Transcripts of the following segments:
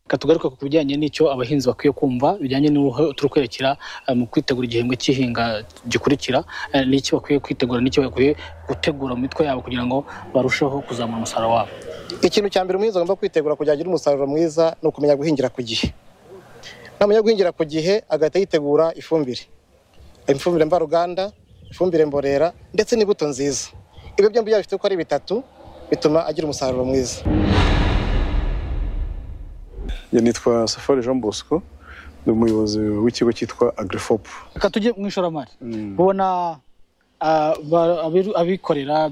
reka tugaruke ku bijyanye n'icyo abahinzi bakwiye kumva bijyanye n'uho turi kwerekera mu kwitegura igihembwe cy'ihinga gikurikira n'icyo bakwiye kwitegura n'icyo bakwiye gutegura mu mitwe yabo kugira ngo barusheho kuzamura umusaruro wabo ikintu cya mbere umuhinzi agomba kwitegura kugira agire umusaruro mwiza ni ukumenya guhingira ku gihe namenya guhingira ku gihe agahita yitegura ifumbire ifumbire mvaruganda ifumbire mborera ndetse n'imbuto nziza ibyo byombi yaba bifite uko ari bitatu bituma agira umusaruro mwiza nitwa safari jean bosco ni umuyobozi w'ikigo cyitwa agrifopu reka tujye mu ishoramari ubona abikorera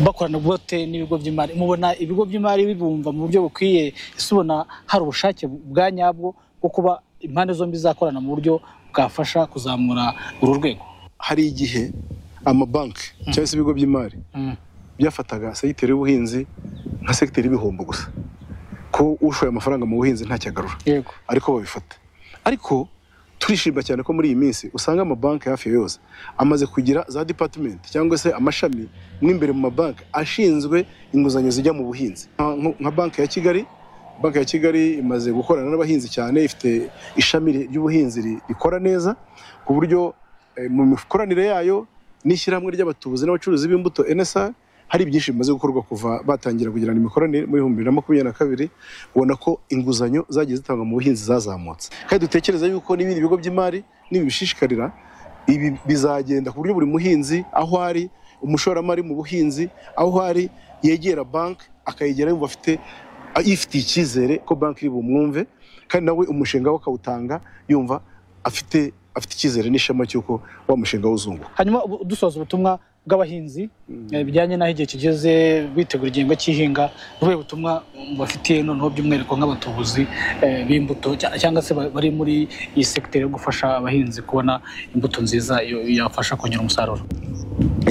bakorana bote n'ibigo by'imari mubona ibigo by'imari bibumva mu buryo bukwiye ese ubona hari ubushake bwa nyabwo bwo kuba impande zombi zakorana mu buryo bwafasha kuzamura uru rwego hari igihe amabanki cyangwa se ibigo by'imari byafataga segiteri y'ubuhinzi nka segiteri y'ibihombo gusa ko ushoye amafaranga mu buhinzi ntacyagarura ariko babifata ariko turishimira cyane ko muri iyi minsi usanga amabanki hafi ya yose amaze kugira za depatimenti cyangwa se amashami mo imbere mu mabanki ashinzwe inguzanyo zijya mu buhinzi nka banki ya kigali banki ya kigali imaze gukorana n'abahinzi cyane ifite ishami ry'ubuhinzi rikora neza ku buryo mu mikoranire yayo n'ishyirahamwe ry'abatubuzi n'abacuruzi b'imbuto enesa hari byinshi bimaze gukorwa kuva batangira kugirana imikoranire muri bibiri na makumyabiri na kabiri ubona ko inguzanyo zagiye zitangwa mu buhinzi zazamutse kandi dutekereza yuko n'ibindi bigo by'imari nibibishishikarira ibi bizagenda ku buryo buri muhinzi aho ari umushoramari mu buhinzi aho ari yegera banki akayegera yumva afite yifitiye icyizere ko banki iri bumwumve kandi nawe umushinga we akawutanga yumva afite afite icyizere n'ishema cy'uko wa mushinga wuzunguka hanyuma dusoza ubutumwa bw'abahinzi bijyanye n'aho igihe kigeze bitegura igihembwe cy'ihinga ubuhe butumwa bafitiye noneho by'umwihariko nk'abatubuzi b'imbuto cyangwa se bari muri iyi segiteri yo gufasha abahinzi kubona imbuto nziza yabafasha kongera umusaruro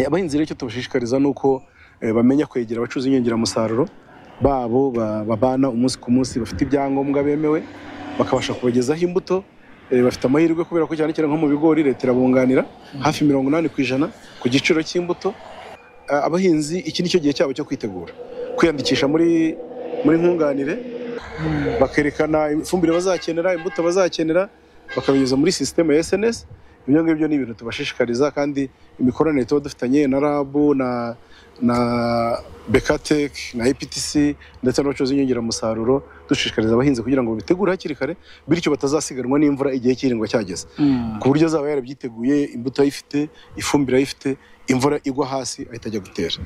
abahinzi rero icyo tubashishikariza ni uko bamenya kwegera abacuruzi b'inyongeramusaruro babo babana umunsi ku munsi bafite ibyangombwa bemewe bakabasha kubagezaho imbuto bafite amahirwe kubera ko cyane cyane nko mu bigori leta irabunganira hafi mirongo inani ku ijana ku giciro cy'imbuto abahinzi iki ni cyo gihe cyabo cyo kwitegura kwiyandikisha muri muri nkunganire bakerekana ifumbire bazakenera imbuto bazakenera bakabinyuza muri sisiteme ya SNS ibyo ngibyo ni ibintu tubashishikariza kandi imikoranire tuba dufitanye na rabu na na bekatek na eptc ndetse n'abacuruzi b'inyongeramusaruro dushishikariza abahinzi kugira ngo bitegure hakiri kare bityo batazasiganwa n'imvura igihe cy'iringwa cyageze ku buryo azaba yarabyiteguye imbuto ayifite ifumbire ayifite imvura igwa hasi ahita ajya gutera